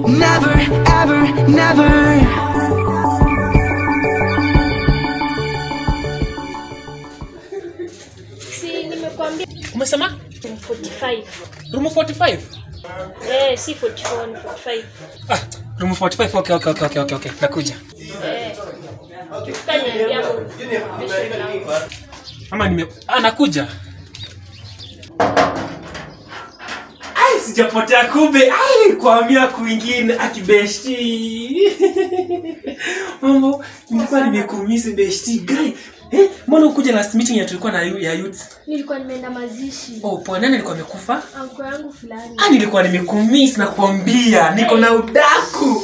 Never, ever, never. si nimekwambia umesema 45 room 45 eh, si 44 ni 45 ah, room 45 okay, okay, okay, okay, okay, okay. nakuja eh. Ukifika niambia hapo, kesho mlango. ama nime ah, nakuja ai sijapotea kumbe ai kuamia kwingine akibeshti mambo nilikuwa nimekumisi beshti guy eh, mbona ukuja last meeting ya tulikuwa na yu- ya youth nilikuwa nimeenda mazishi oh poa nani alikuwa amekufa anko yangu fulani ah nilikuwa nimekumiss na kuambia niko na udaku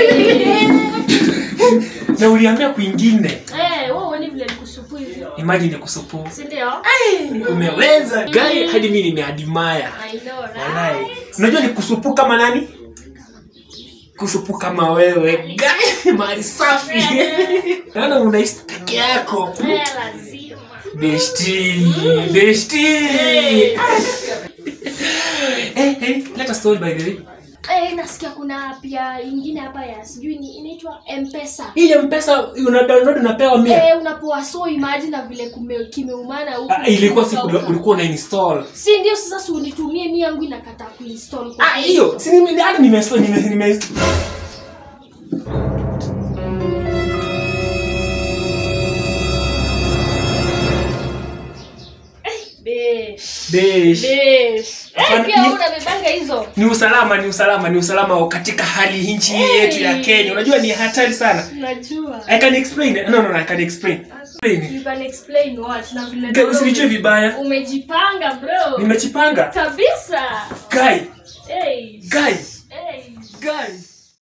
na uliambia kwingine eh, wewe uone vile nikusupu hivi imagine kusupu si ndio umeweza gai hadi mi nimeadimaya I know, right? Walai. unajua ni kusupu kama nani kusupu kama wewe gai mali safi naona unaishi peke yako Eh, lazima besti besti Eh, eh, let us story by the way eh, nasikia kuna pia ingine hapa ya sijui ni inaitwa mpesa hii ya mpesa una download unapewa mia eh, unapoa so imagine na vile kume, kimeumana huku Ah, ilikuwa siku ulikuwa una install si ndio sasa si unitumie mi yangu inakata kuinstall kwa ah hiyo si nime hadi nime nime, nime Besh. Besh. Besh. Eh, Hapana, pia ni- unabebanga hizo ni usalama ni usalama ni usalama katika hali nchi Hey. yetu ya Kenya unajua ni hatari sana najua I can explain no no no I can explain explain you can explain what na vile Guy, usinichue vibaya umejipanga bro nimejipanga kabisa guy hey. guy